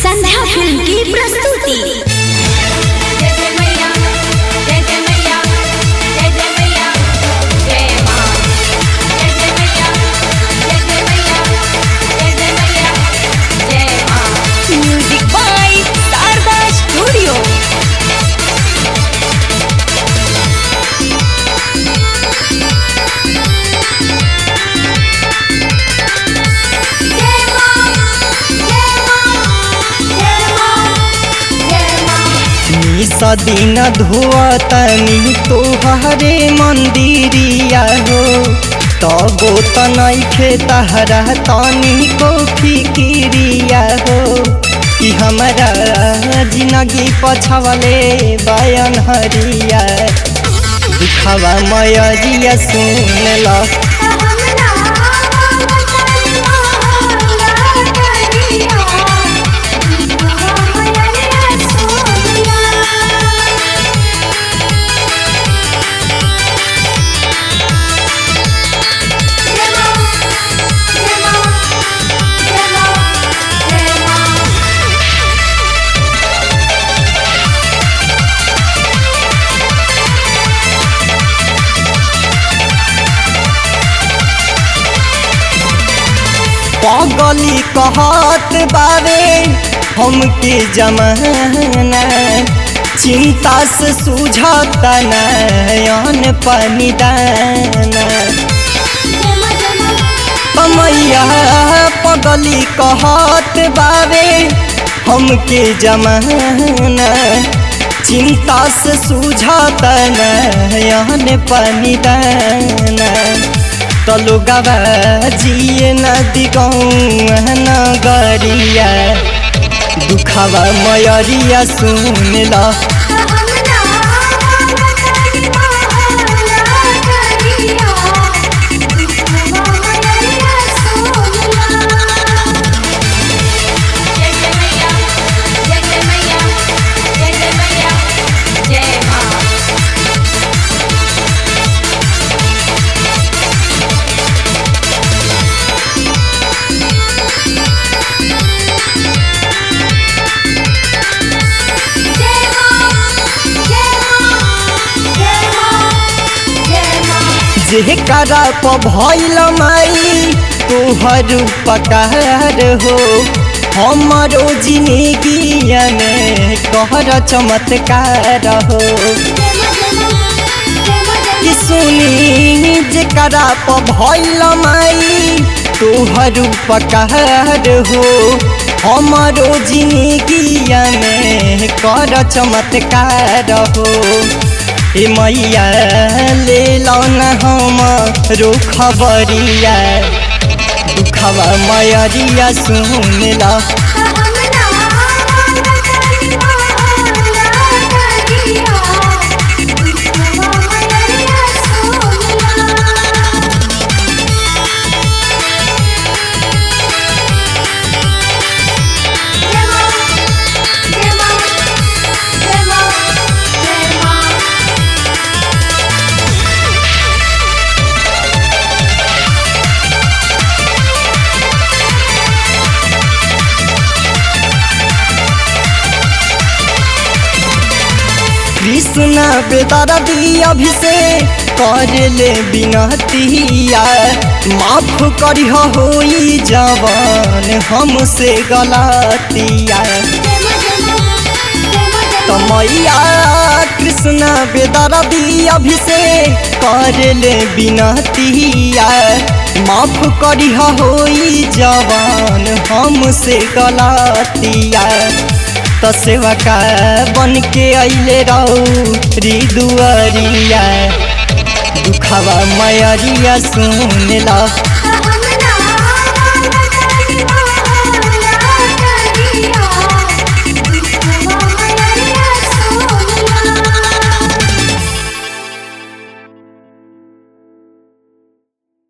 संध्या film की प्रस्तुति जय जय मैया जय जय मैया जय जय मैया जय मां जय जय मैया जय जय मैया जय जय मैया जय मां म्यूजिक बाय शारदा स्टूडियो जय मां जय मां जय मां जय मां निस दिन धुअतनी तोहरे मंदिरिया हो तबो त नइखे तहरा तनी को फिकिरिया हो कि हमरा जिंदगी पछवले बयान हरिया दिखावा मयरिया सुन ल हमरा बताई मोहला करिया मैया सोनिया जय मां जय मां जय मां जय मां पगली कहत बारे हमके जमाना चिंता से सूझत नयन पानी दाना जय मां जय मां कमैया पगली कहत बारे हमके जमाना चिंता से सूझत नयन पानी दाना तलो गवा जिए नदी गौआ नगरिया दुखवा मयरिया सुन ल हमरा बताई मोहला करिया मैया सोनिया जय जय मैया जय जय मैया जय जय मैया जय मां जय मां जय मां जय मां जय मां जे करा प भइल माई तोहर पकार हो हमरो जिंदगिया में कहर चमत्कार हो जय मां जय मां जय मां जय कि सुनी जे करा प भइल माई तोहर पकार हो हमरो जिंदगिया में कर चमत्कार हो ए मैया ले लौन हम रो खबरिया दुखवा मयरिया सुन ल हमरा बताई मोहला करिया मैया सोनिया जय मां जय मां जय मां जय मां कृष्ण बेदरदी अभिषेक कर ले बिनतिया माफ करिह होई जवान हमसे गलतिया जय मां जय मां जय मां जय तो मां मैया कृष्ण बेदरदी अभिषेक कर ले बिनतिया माफ करिह होई जवान हमसे गलतिया तो सेवका बन के अइले रहू दुआरिया दुखवा मयरिया सुन ल